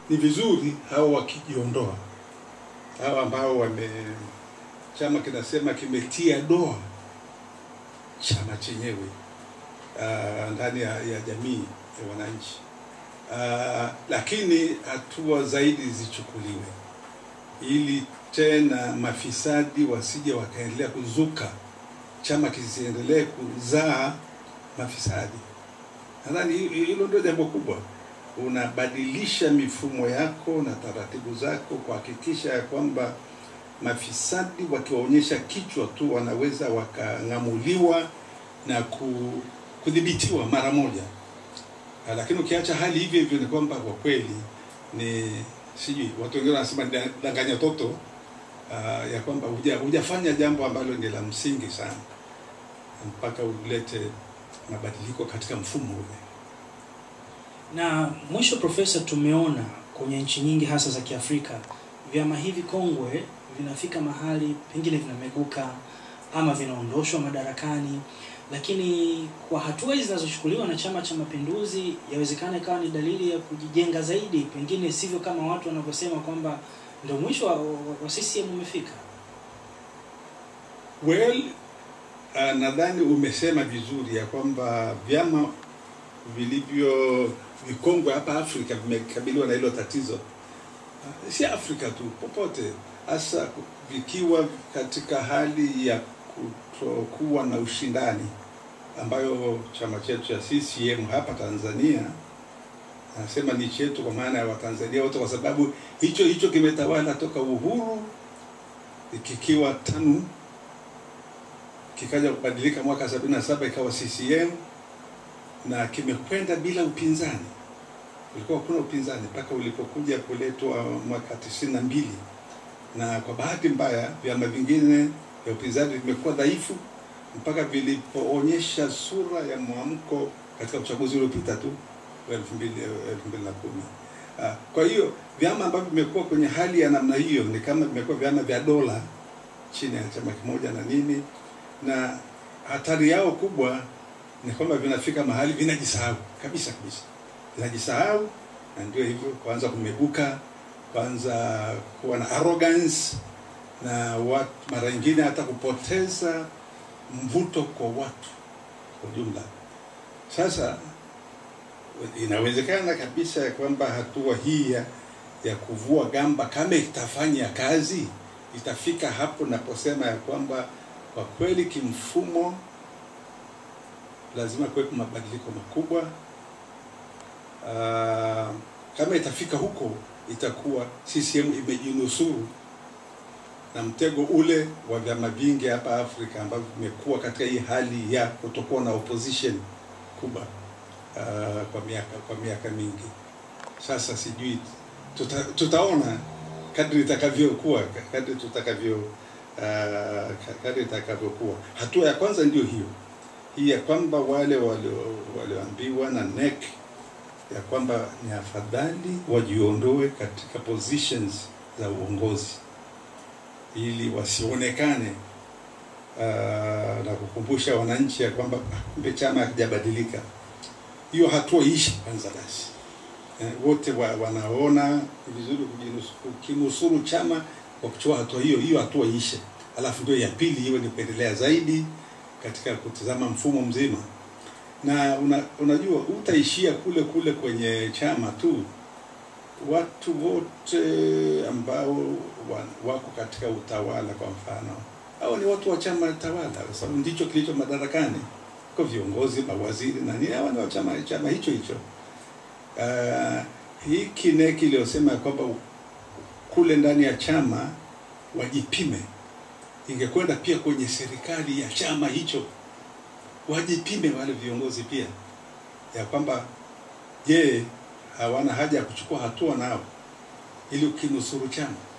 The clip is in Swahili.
ni vizuri hao wakijiondoa, hao ambao wame chama kinasema kimetia doa chama chenyewe uh, ndani ya, ya jamii ya wananchi uh, lakini hatua zaidi zichukuliwe ili tena mafisadi wasije wakaendelea kuzuka, chama kisiendelee kuzaa mafisadi. Nadhani hi- hilo ndio jambo kubwa. Unabadilisha mifumo yako na taratibu zako kuhakikisha ya kwamba mafisadi wakiwaonyesha kichwa tu wanaweza wakang'amuliwa na ku- kudhibitiwa mara moja. Ah, Lakini ukiacha hali hivyo hivyo, ni kwamba kwa kweli ni sijui, watu wengine wanasema ni da- danganya toto uh, ya kwamba huja- hujafanya jambo ambalo ni la msingi sana mpaka ulete mabadiliko katika mfumo ule. Na mwisho, Profesa, tumeona kwenye nchi nyingi hasa za Kiafrika vyama hivi kongwe vinafika mahali pengine vinameguka ama vinaondoshwa madarakani, lakini kwa hatua hizi zinazochukuliwa na Chama cha Mapinduzi, yawezekana ikawa ni dalili ya kujijenga zaidi, pengine sivyo kama watu wanavyosema kwamba ndio mwisho wa, wa, wa CCM umefika. Well, uh, nadhani umesema vizuri ya kwamba vyama vilivyo vikongwe hapa Afrika vimekabiliwa na hilo tatizo. Uh, si Afrika tu, popote, hasa vikiwa katika hali ya kutokuwa na ushindani, ambayo chama chetu cha CCM hapa Tanzania nasema ni chetu kwa maana ya Watanzania wote, kwa sababu hicho hicho kimetawala toka uhuru kikiwa TANU kikaja kubadilika mwaka 77 ikawa CCM na kimekwenda bila upinzani. Ulikuwa hakuna upinzani mpaka ulipokuja kuletwa mwaka tisini na mbili, na kwa bahati mbaya vyama vingine vya upinzani vimekuwa dhaifu mpaka vilipoonyesha sura ya mwamko katika uchaguzi uliopita tu wa elfu mbili elfu mbili na kumi. Ah, Kwa hiyo vyama ambavyo vimekuwa kwenye hali ya namna hiyo ni kama vimekuwa vyama vya dola chini ya chama kimoja na nini, na hatari yao kubwa ni kwamba vinafika mahali vinajisahau kabisa kabisa, vinajisahau na ndio hivyo, kuanza kumeguka, kuanza kuwa na arrogance na watu, mara nyingine hata kupoteza mvuto kwa watu kwa ujumla. Sasa inawezekana kabisa ya kwamba hatua hii ya, ya kuvua gamba kama itafanya kazi itafika hapo naposema ya kwamba kwa kweli kimfumo lazima kuwepo mabadiliko makubwa. Uh, kama itafika huko itakuwa CCM imejinusuru na mtego ule wa vyama vingi hapa Afrika ambavyo vimekuwa katika hii hali ya kutokuwa na opposition kubwa uh, kwa miaka kwa miaka mingi sasa. Sijui tuta, tutaona kadri itakavyokuwa kadri tutakavyo uh, kadri itakavyokuwa. Hatua ya kwanza ndio hiyo hii ya kwamba wale walio- walioambiwa na NEC ya kwamba ni afadhali wajiondoe katika positions za uongozi ili wasionekane uh, na kukumbusha wananchi ya kwamba "Ah, kumbe chama hakijabadilika. Hiyo hatua iishe kwanza basi. Eh, wote wa, wanaona ni vizuri kujinus- kukinusuru chama kwa kuchukua hatua hiyo, hiyo hatua iishe, alafu ndio ya pili iwe ni kuendelea zaidi katika kutizama mfumo mzima na una, unajua utaishia kule kule kwenye chama tu. Watu wote ambao wa- wako katika utawala, kwa mfano, hao ni watu wa chama tawala, kwa sababu ndicho kilicho madarakani, kwa viongozi, mawaziri na nini, hawa ni wa chama chama hicho hicho. Uh, hii KNEC iliyosema ya kwamba kule ndani ya chama wajipime, ingekwenda pia kwenye serikali ya chama hicho wajipime wale viongozi pia ya kwamba je, hawana haja ya kuchukua hatua nao ili ukinusuru chama